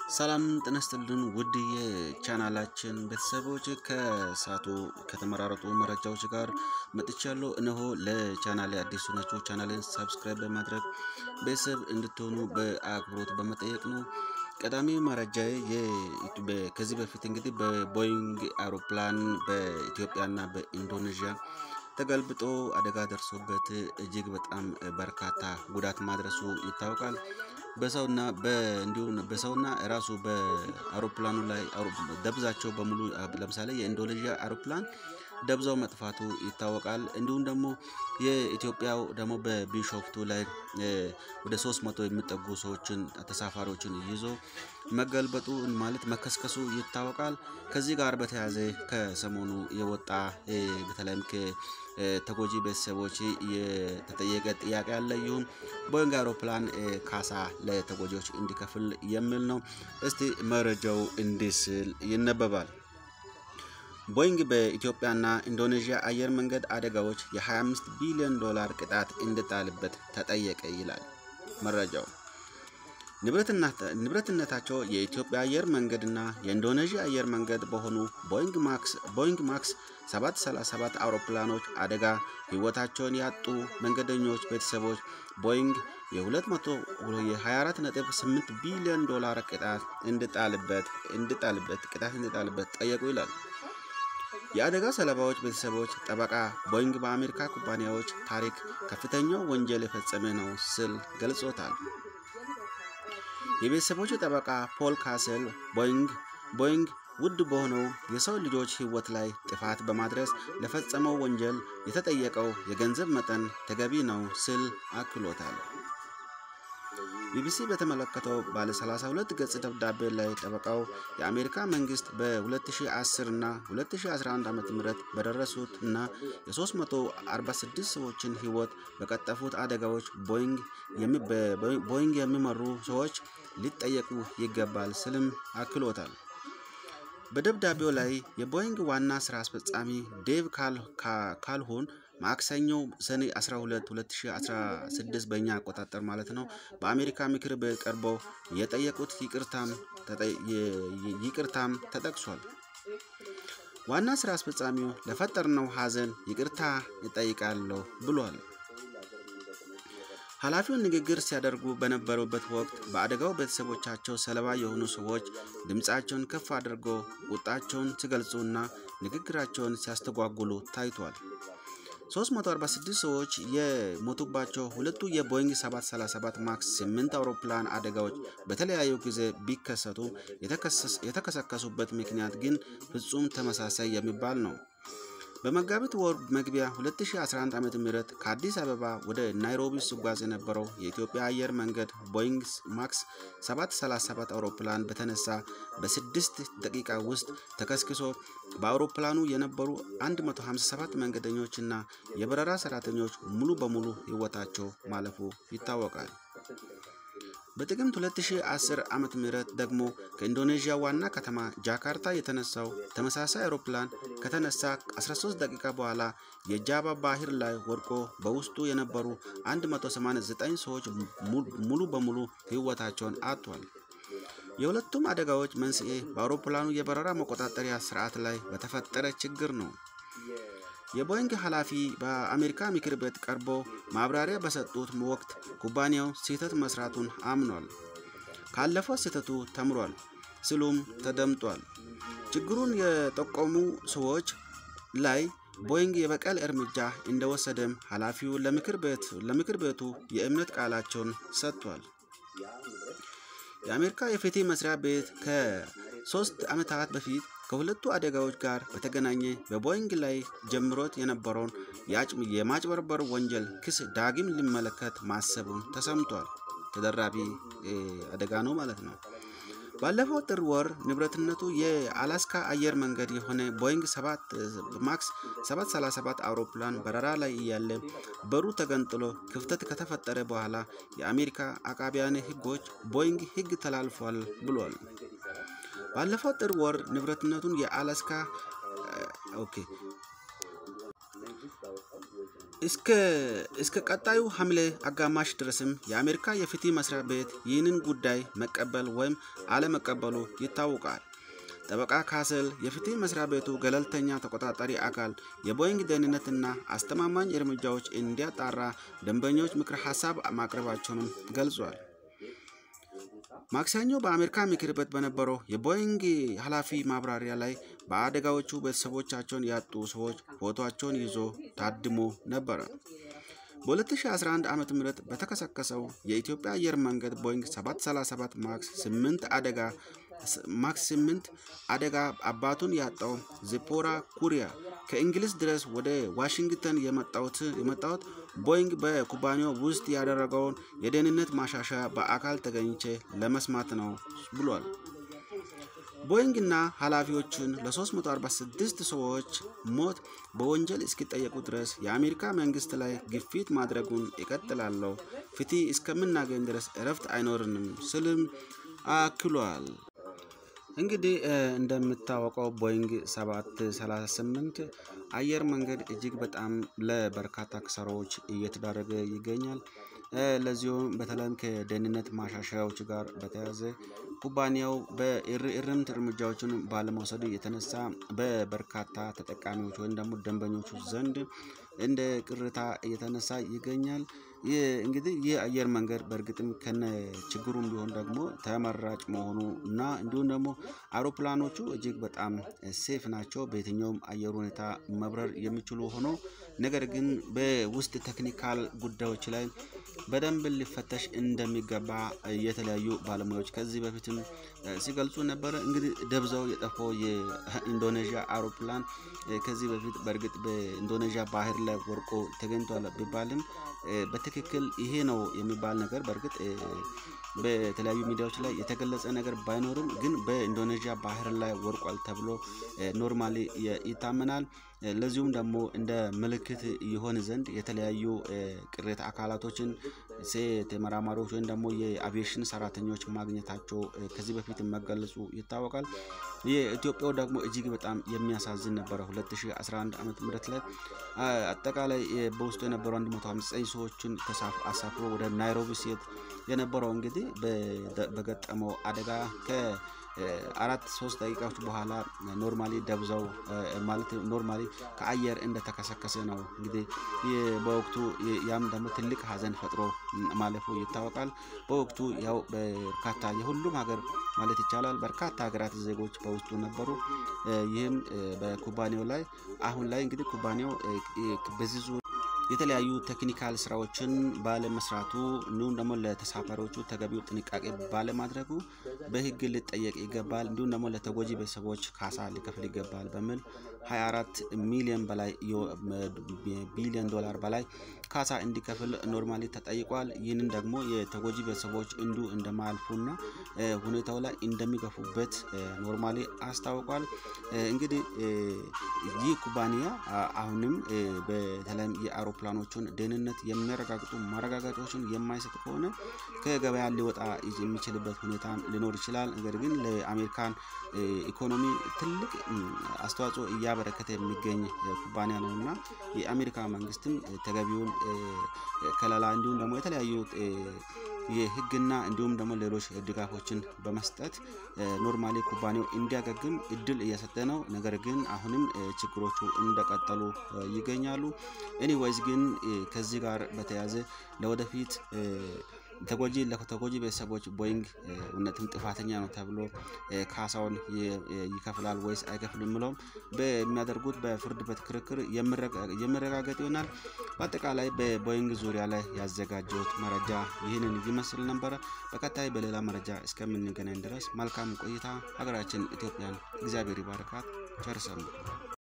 ሰላም ጤና ይስጥልን ውድ የቻናላችን ቤተሰቦች ከሳቱ ከተመራረጡ መረጃዎች ጋር መጥቻለሁ። እነሆ ለቻናሌ አዲሱ ናቸው ቻናሌን ሰብስክራይብ በማድረግ ቤተሰብ እንድትሆኑ በአክብሮት በመጠየቅ ነው። ቀዳሚ መረጃዬ ከዚህ በፊት እንግዲህ በቦይንግ አውሮፕላን በኢትዮጵያና በኢንዶኔዥያ ተገልብጦ አደጋ ደርሶበት እጅግ በጣም በርካታ ጉዳት ማድረሱ ይታወቃል። በሰውና እንዲሁም በሰውና ራሱ በአውሮፕላኑ ላይ ደብዛቸው በሙሉ ለምሳሌ የኢንዶኔዥያ አውሮፕላን ደብዛው መጥፋቱ ይታወቃል። እንዲሁም ደግሞ የኢትዮጵያው ደግሞ በቢሾፍቱ ላይ ወደ ሶስት መቶ የሚጠጉ ሰዎችን ተሳፋሪዎችን ይዞ መገልበጡ ማለት መከስከሱ ይታወቃል። ከዚህ ጋር በተያያዘ ከሰሞኑ የወጣ በተለይም ከተጎጂ ቤተሰቦች የተጠየቀ ጥያቄ ያለ ይሁን ቦይንግ አውሮፕላን ካሳ ለተጎጂዎች እንዲከፍል የሚል ነው። እስቲ መረጃው እንዲህ ሲል ይነበባል። ቦይንግ በኢትዮጵያና ኢንዶኔዥያ አየር መንገድ አደጋዎች የ25 ቢሊዮን ዶላር ቅጣት እንዲጣልበት ተጠየቀ ይላል መረጃው። ንብረትነታቸው የኢትዮጵያ አየር መንገድና የኢንዶኔዥያ አየር መንገድ በሆኑ ቦይንግ ማክስ 737 አውሮፕላኖች አደጋ ሕይወታቸውን ያጡ መንገደኞች ቤተሰቦች ቦይንግ የ24.8 ቢሊዮን ዶላር ቅጣት እንዲጣልበት እንዲጣልበት ቅጣት እንዲጣልበት ጠየቁ ይላል። የአደጋው ሰለባዎች ቤተሰቦች ጠበቃ ቦይንግ በአሜሪካ ኩባንያዎች ታሪክ ከፍተኛው ወንጀል የፈጸመ ነው ሲል ገልጾታል። የቤተሰቦቹ ጠበቃ ፖል ካስል ቦይንግ ቦይንግ ውድ በሆነው የሰው ልጆች ሕይወት ላይ ጥፋት በማድረስ ለፈጸመው ወንጀል የተጠየቀው የገንዘብ መጠን ተገቢ ነው ሲል አክሎታል። ቢቢሲ በተመለከተው ባለ 32 ገጽ ደብዳቤ ላይ ጠበቃው የአሜሪካ መንግስት በ2010 እና 2011 ዓ.ም በደረሱት እና የ346 ሰዎችን ሕይወት በቀጠፉት አደጋዎች ቦይንግ የሚመሩ ሰዎች ሊጠየቁ ይገባል ስልም አክሎታል። በደብዳቤው ላይ የቦይንግ ዋና ስራ አስፈጻሚ ዴቭ ካልሆን ማክሰኞ ሰኔ 12 2016 በእኛ አቆጣጠር ማለት ነው በአሜሪካ ምክር ቤት ቀርበው የጠየቁት ይቅርታም ተጠቅሷል። ዋና ስራ አስፈጻሚው ለፈጠርነው ሐዘን ይቅርታ ይጠይቃለሁ ብሏል። ኃላፊውን ንግግር ሲያደርጉ በነበሩበት ወቅት በአደጋው ቤተሰቦቻቸው ሰለባ የሆኑ ሰዎች ድምፃቸውን ከፍ አድርገው ቁጣቸውን ሲገልጹና ንግግራቸውን ሲያስተጓጉሉ ታይቷል። 346 ሰዎች የሞቱባቸው ሁለቱ የቦይንግ 737 ማክስ 8 አውሮፕላን አደጋዎች በተለያዩ ጊዜ ቢከሰቱ የተከሰከሱበት ምክንያት ግን ፍጹም ተመሳሳይ የሚባል ነው። በመጋቢት ወር መግቢያ 2011 ዓ.ም ከአዲስ አበባ ወደ ናይሮቢ ሲጓዝ የነበረው የኢትዮጵያ አየር መንገድ ቦይንግ ማክስ 737 አውሮፕላን በተነሳ በስድስት ደቂቃ ውስጥ ተከስክሶ በአውሮፕላኑ የነበሩ 157 መንገደኞችና የበረራ ሰራተኞች ሙሉ በሙሉ ሕይወታቸው ማለፉ ይታወቃል። በጥቅምት 2010 ዓ.ም ደግሞ ከኢንዶኔዥያ ዋና ከተማ ጃካርታ የተነሳው ተመሳሳይ አውሮፕላን ከተነሳ 13 ደቂቃ በኋላ የጃቫ ባህር ላይ ወድቆ በውስጡ የነበሩ 189 ሰዎች ሙሉ በሙሉ ሕይወታቸውን አጥቷል። የሁለቱም አደጋዎች መንስኤ በአውሮፕላኑ የበረራ መቆጣጠሪያ ስርዓት ላይ በተፈጠረ ችግር ነው። የቦይንግ ኃላፊ በአሜሪካ ምክር ቤት ቀርቦ ማብራሪያ በሰጡት ወቅት ኩባንያው ስህተት መስራቱን አምኗል፣ ካለፈው ስህተቱ ተምሯል ሲሉም ተደምጧል። ችግሩን የጠቆሙ ሰዎች ላይ ቦይንግ የበቀል እርምጃ እንደወሰደም ኃላፊው ለምክር ቤቱ የእምነት ቃላቸውን ሰጥቷል። የአሜሪካ የፍትህ መስሪያ ቤት ከሶስት ዓመታት በፊት ከሁለቱ አደጋዎች ጋር በተገናኘ በቦይንግ ላይ ጀምሮት የነበረውን የማጭበርበር ወንጀል ክስ ዳግም ሊመለከት ማሰቡን ተሰምቷል። ተደራቢ አደጋ ነው ማለት ነው። ባለፈው ጥር ወር ንብረትነቱ የአላስካ አየር መንገድ የሆነ ቦይንግ ማክስ 737 አውሮፕላን በረራ ላይ እያለ በሩ ተገንጥሎ ክፍተት ከተፈጠረ በኋላ የአሜሪካ አቃቢያነ ሕጎች ቦይንግ ሕግ ተላልፏል ብሏል። ባለፈው ጥር ወር ንብረትነቱን የአላስካ ኦኬ እስከ ቀጣዩ ሐምሌ አጋማሽ ድረስም የአሜሪካ የፍትህ መስሪያ ቤት ይህንን ጉዳይ መቀበል ወይም አለመቀበሉ ይታወቃል። ጠበቃ ካስል የፍትህ መስሪያ ቤቱ ገለልተኛ ተቆጣጣሪ አካል የቦይንግ ደህንነትና አስተማማኝ እርምጃዎች እንዲያጣራ ደንበኞች ምክር ሀሳብ ማቅረባቸውንም ገልጿል። ማክሰኞ በአሜሪካ ምክር ቤት በነበረው የቦይንግ ኃላፊ ማብራሪያ ላይ በአደጋዎቹ ቤተሰቦቻቸውን ያጡ ሰዎች ፎቶቸውን ይዞ ታድሞ ነበረ። በ2011 ዓ ም በተከሰከሰው የኢትዮጵያ አየር መንገድ ቦይንግ 737 ማክስ 8 አደጋ ማክስ 8 አደጋ አባቱን ያጣው ዚፖራ ኩሪያ ከእንግሊዝ ድረስ ወደ ዋሽንግተን የመጣሁት ቦይንግ በኩባንያው ውስጥ ያደረገውን የደህንነት ማሻሻያ በአካል ተገኝቼ ለመስማት ነው ብሏል። ቦይንግ እና ኃላፊዎቹን ለ346 ሰዎች ሞት በወንጀል እስኪጠየቁ ድረስ የአሜሪካ መንግስት ላይ ግፊት ማድረጉን እቀጥላለሁ፣ ፍትህ እስከምናገኝ ድረስ እረፍት አይኖርንም ስልም አክሏል። እንግዲህ እንደምታወቀው ቦይንግ 738 አየር መንገድ እጅግ በጣም ለበርካታ ክሰራዎች እየተዳረገ ይገኛል። ለዚሁም በተለይም ከደህንነት ማሻሻያዎች ጋር በተያያዘ ኩባንያው በእርምት እርምጃዎችን ባለመውሰዱ የተነሳ በበርካታ ተጠቃሚዎች ወይም ደግሞ ደንበኞቹ ዘንድ እንደ ቅሬታ እየተነሳ ይገኛል። እንግዲህ ይህ አየር መንገድ በእርግጥም ከነ ችግሩም ቢሆን ደግሞ ተመራጭ መሆኑ እና እንዲሁም ደግሞ አውሮፕላኖቹ እጅግ በጣም ሴፍ ናቸው። በየትኛውም አየር ሁኔታ መብረር የሚችሉ ሆኖ ነገር ግን በውስጥ ቴክኒካል ጉዳዮች ላይ በደንብ ሊፈተሽ እንደሚገባ የተለያዩ ባለሙያዎች ከዚህ በፊትም ሲገልጹ ነበረ። እንግዲህ ደብዛው የጠፋው የኢንዶኔዥያ አውሮፕላን ከዚህ በፊት በእርግጥ በኢንዶኔዥያ ባህር ላይ ወርቆ ተገኝቷል ቢባልም በትክክል ይሄ ነው የሚባል ነገር በእርግጥ በተለያዩ ሚዲያዎች ላይ የተገለጸ ነገር ባይኖርም ግን በኢንዶኔዥያ ባህር ላይ ወርቋል ተብሎ ኖርማሊ ይታመናል። ለዚሁም ደግሞ እንደ ምልክት ይሆን ዘንድ የተለያዩ ቅሬታ አካላቶችን ሴት ተመራማሪዎች ወይም ደግሞ የአቪዬሽን ሰራተኞች ማግኘታቸው ከዚህ በፊት መገለጹ ይታወቃል። የኢትዮጵያው ደግሞ እጅግ በጣም የሚያሳዝን ነበረ። 2011 ዓመተ ምህረት ላይ አጠቃላይ በውስጡ የነበሩ 159 ሰዎችን አሳፍሮ ወደ ናይሮቢ ሲሄድ የነበረው እንግዲህ በገጠመው አደጋ ከአራት ሶስት ደቂቃዎች በኋላ ኖርማሊ ደብዛው ማለት ኖርማሊ ከአየር እንደተከሰከሰ ነው። እንግዲህ በወቅቱ ያም ደግሞ ትልቅ ሀዘን ፈጥሮ ማለፉ ይታወቃል። በወቅቱ ያው በርካታ የሁሉም ሀገር ማለት ይቻላል በርካታ ሀገራት ዜጎች በውስጡ ነበሩ። ይህም በኩባንያው ላይ አሁን ላይ እንግዲህ ኩባንያው በዚህ ዙር የተለያዩ ቴክኒካል ስራዎችን ባለመስራቱ እንዲሁም ደግሞ ለተሳፋሪዎቹ ተገቢው ጥንቃቄ ባለማድረጉ በሕግ ሊጠየቅ ይገባል፣ እንዲሁም ደግሞ ለተጎጂ ቤተሰቦች ካሳ ሊከፍል ይገባል በሚል 24 ሚሊዮን በላይ ቢሊዮን ዶላር በላይ ካሳ እንዲከፍል ኖርማሊ ተጠይቋል። ይህንን ደግሞ የተጎጂ ቤተሰቦች እንዱ እንደማያልፉና ሁኔታው ላይ እንደሚገፉበት ኖርማሊ አስታውቋል። እንግዲህ ይህ ኩባንያ አሁንም በተለይም የአውሮፕላኖቹን ደህንነት የሚያረጋግጡ ማረጋገጫዎችን የማይሰጥ ከሆነ ከገበያ ሊወጣ የሚችልበት ሁኔታ ሊኖር ይችላል። ነገር ግን ለአሜሪካን ኢኮኖሚ ትልቅ አስተዋጽኦ እያበረከተ የሚገኝ ኩባንያ ነው እና የአሜሪካ መንግስትም ተገቢውን ከለላ እንዲሁም ደግሞ የተለያዩ የህግና እንዲሁም ደግሞ ሌሎች ድጋፎችን በመስጠት ኖርማሊ ኩባንያው እንዲያገግም እድል እየሰጠ ነው። ነገር ግን አሁንም ችግሮቹ እንደቀጠሉ ይገኛሉ። ኤኒዌይዝ ግን ከዚህ ጋር በተያያዘ ለወደፊት ተጎጂ ለተጎጂ ቤተሰቦች ቦይንግ እውነትም ጥፋተኛ ነው ተብሎ ካሳውን ይከፍላል ወይስ አይከፍልም ብለውም በሚያደርጉት በፍርድ ቤት ክርክር የሚረጋገጥ ይሆናል። በአጠቃላይ በቦይንግ ዙሪያ ላይ ያዘጋጀሁት መረጃ ይህንን ይመስል ነበረ። በቀጣይ በሌላ መረጃ እስከምንገናኝ ድረስ መልካም ቆይታ። ሀገራችን ኢትዮጵያን እግዚአብሔር ይባርካት። ቸር ሰንብቱ።